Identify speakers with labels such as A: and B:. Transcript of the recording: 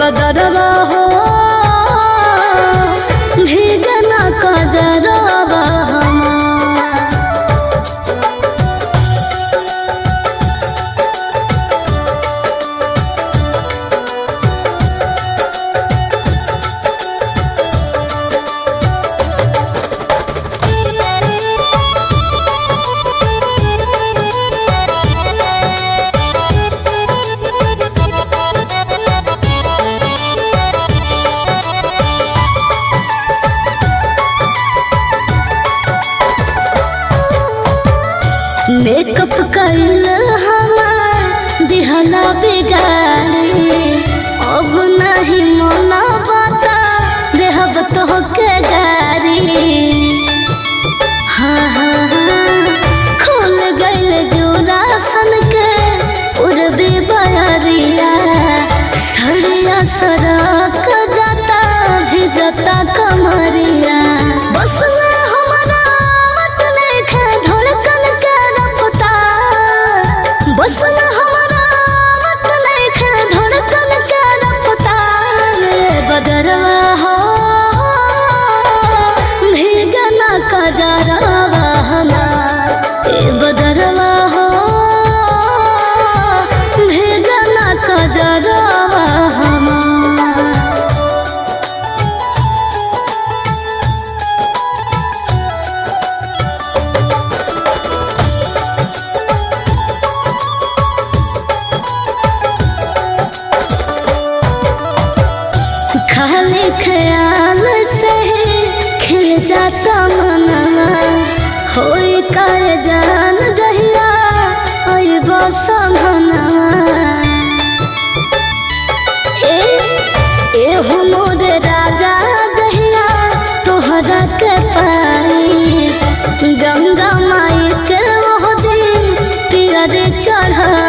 A: बदरवा हो भीगना कजरवा हमार मेकअप कइल हमार दिहला बिगाड़ी अब नहीं मना बता देहब तो के गारी हाँ हाँ हाँ खुल गइल जोरा सन के उड़बे बरिया सड़िया सड़क जाता भी जाता कमरिया बस में हमारा मत देखे धड़कन के रफ्तार बस में हमारा मत देखे धड़कन के रफ्तार बदरवा हो भीगना कजरवा हमार ए बदरवा हो भीगना कजरवा हमार खाली ख्याल से ही खिल जाता मनवा होई कर जान दहिया ओई बसमनवा ए ए हो मोर राजा दहिया तोहरा के पाई गंगा माई के ओह दिन पियर चढ़ा